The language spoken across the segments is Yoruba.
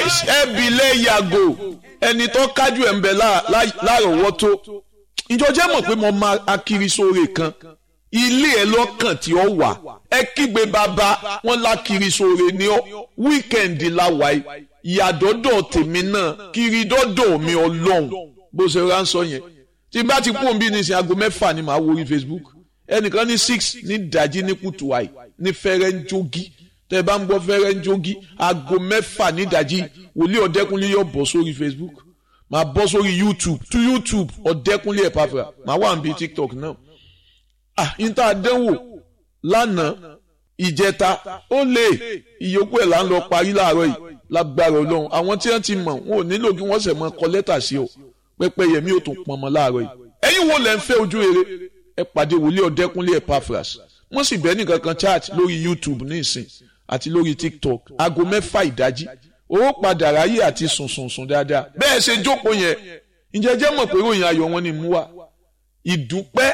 nice ẹbílẹ̀ yàgò ẹni tó kájú ẹ̀ ń bẹ lárọ̀ọ́wọ́tó ìjọ jẹ́ mọ̀ pé mo máa akiri sóore kan ilé ẹ lọ́kàn tí ó wà ẹ kígbe bàbá wọn lákiri sóore ní ọ wíkẹ̀ndì la wà yìí ìyàdọ́dọ̀ tèmi náà kiri dọ́dọ̀ mi ọlọ́run bó ṣe ránṣọ yẹn tí n bá ti kú òǹbí nísìnyí aago mẹ́fà ni màá wo orí Facebook ẹnìkan ní six ní dàjí ní kùtù àì ní fẹ́rẹ́ ń jogi tẹ́ ẹ bá ń gbọ́ fẹ́rẹ́ ń jogi aago mẹ́fà ní dàjí wòlíì ọ̀dẹ́kunlé yóò bọ̀ sórí Facebook màá bọ́ sórí YouTube tú YouTube ọ̀dẹ́kunlé ẹ̀ pàfẹ́ màá wà níbi TikTok náà ah n ta dẹ́wò lánàá ìjẹta ó lè ìyókù ẹ̀ là ń lọ parí láàárọ̀ yìí lágbára ọlọ́run àwọn tí wọ́n ti mọ̀ wọn ò nílò kí wọ́n sẹ̀ mọ́ kọ lẹ́tà sí o pẹ́pẹ́ yẹmí ò tún pọnmọ́ láàárọ̀ yìí ẹ̀yin wo lẹ́ ń fẹ́ ojú rere ẹ pàdé wòlíì ọ̀dẹ́kunlé Epaphras wọ́n sì bẹ́ẹ̀ nìkan kan chat lórí YouTube ní ìsìn àti lórí TikTok aago mẹ́fà ìdájí owó padà ráyè àti sùnsùnsùn dáadáa bẹ́ẹ̀ ṣe jókòó yẹn ǹjẹ́ jẹ́ mọ̀ pé ròyìn ayọ̀ wọn ni mú wa ìdúpẹ́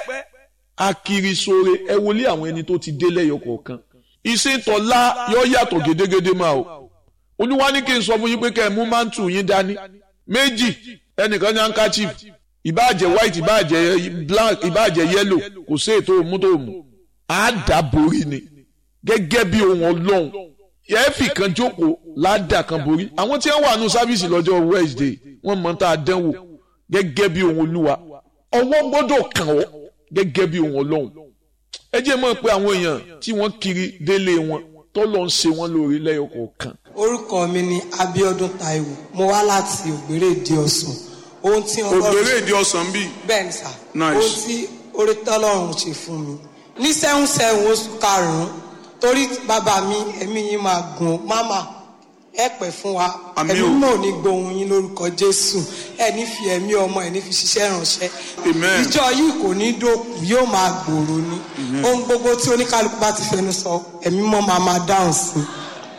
akirisore ẹ wọlé àwọn ẹni tó ti dé lẹ́yọ kọ̀ọ̀kan ìsìntọ́lá yóò yàtọ̀ gédégédé máa o olúwa ní kí n sọ fún yín pé kẹ́ ẹ mú mántù yín dání méjì ẹnìkan ní handkerchief ìbáàjẹ́ white ìbáàjẹ́ black ìbáàjẹ́ yellow kò sí ètò òmú tó mú àdàborí ni gẹ́gẹ́ bí ohun ọlọ́run ẹ̀ẹ́fì kan jókòó ládà kan borí àwọn tí wọ́n wà nù sáfíìsì lọ́jọ́ Wednesday wọ́n mọ̀ tá a dánwò gẹ́gẹ́ bí ohun olúwa ọwọ́ gbọ́dọ̀ kàn ọ́ gẹ́gẹ́ bí ohun ọlọ́run ẹ jẹ́ mọ̀ pé àwọn èèyàn tí wọ́n kiri délé wọn tọ́lọ́ ń ṣe wọ́n lórí lẹ́yọ kọ̀ọ̀kan. orúkọ mi ni Abíọ́dún Táíwò mo wá láti Ògbérè Ìdí Ọ̀sán ohun tí Ògbérè Ìdí Ọ̀sán bíi. bẹ́ẹ̀ ni sà Nice. ohun tí orí tọ́lọ́run ṣe fún mi ní sẹ́hùn sẹ́hùn oṣù karùn-ún torí bàbá mi ẹ̀mí yín máa gùn máma ẹ pẹ́ fún wa Àmín ẹ̀mí o. náà ní gbóhùn yín lórúkọ Jésù ẹ ní fi ẹ̀mí ọmọ ẹ ní fi ṣiṣẹ́ ránṣẹ́ Amen. ìjọ yìí kò ní dòkú yóò máa gbòòrò ni ohun gbogbo tí oníkálukú bá ti fẹnu sọ ẹ̀mí mọ́ máa máa dáhùn sí i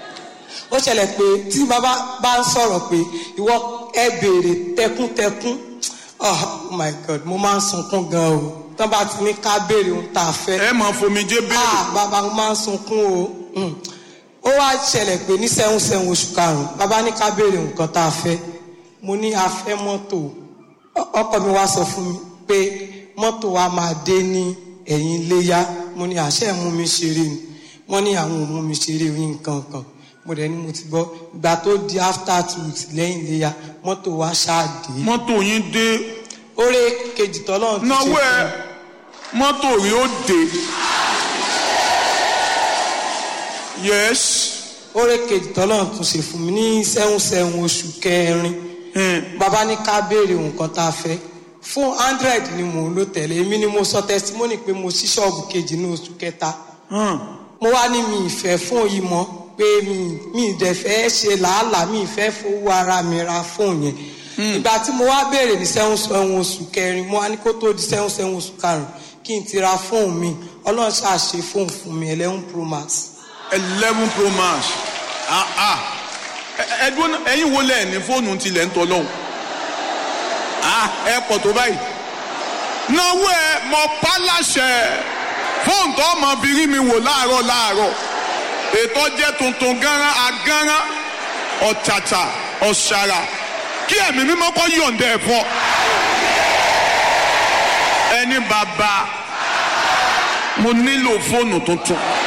ó ṣẹlẹ̀ pé tí bàbá bá ń sọ̀rọ̀ pé ìwọ ẹ béèrè tẹkúntẹkún oh my god mo máa ń sunkún gan o tán bá ti ní ká béèrè ohun tá a fẹ́ ẹ máa fomijé béèrè. ah bàbá mo máa ń sunkún o Mm. ó wá ṣẹlẹ̀ pé ní sẹ́hún sẹ́hún oṣù karùn-ún bàbá ní ká béèrè nǹkan tá a fẹ́ mo ní a fẹ́ mọ́tò Ọ- ọkọ mi wá sọ fún mi pé mọ́tò wa máa dé ní ẹ̀yìn iléyá mo ní àṣẹ mú mi ṣeré ni wọ́n ní àwọn ò mú mi ṣeré oyin nǹkan kan mo dẹ̀ ní mo ti gbọ́ ìgbà tó di after two weeks lẹ́yìn iléyá mọ́tò wa ṣáà dé mọ́tò yín dé oore kejì tọ́lọ́run ti ṣe náwó ẹ fún mi. mọ́tò rí ó dé. yes. oore kejì tọ́lọ́run tún ṣe fún mi ní sẹ́hún sẹ́hún oṣù kẹrin bàbá ní ká béèrè nǹkan tá a fẹ́ fún hundred ni mò ń lò tẹ̀lé èmi ni mo sọ testimony pé mo ṣí ṣọ́ọ̀bù kejì ní oṣù kẹta mo wá ní mi ìfẹ́ fún yìí mọ́ pé mi mi ìdẹ̀ fẹ́ ṣe làálàá mi ìfẹ́ fowó ara mi ra fóònù yẹn ìgbà tí mo wá béèrè ní sẹ́hún sẹ́hún oṣù kẹrin mo wá ní kó tó di sẹ́hún sẹ́hún oṣù karùn-ún kí n ti ra fóònù mi ọlọ́run ṣàṣe fóònù fún mi eleven pro max. eleven pro max ah ah Ẹ- ẹdún náà, ẹ̀yin wo lẹ ní fóònù tilẹ̀ ń tọ́ lọ́hùn ah ẹ pọ̀ tó báyìí náwó ẹ mọ pálásẹ fóònù tó ọmọ fi rí mi wò láàárọ̀ láàárọ̀ ètò jẹ́ tuntun gánran agánran ọ̀tàtà ọ̀ṣàrà kí ẹ̀mí mímọ́ kọ́ yọ̀ǹda ẹ̀ fọ́ ẹni bàbá mo nílò fóònù tuntun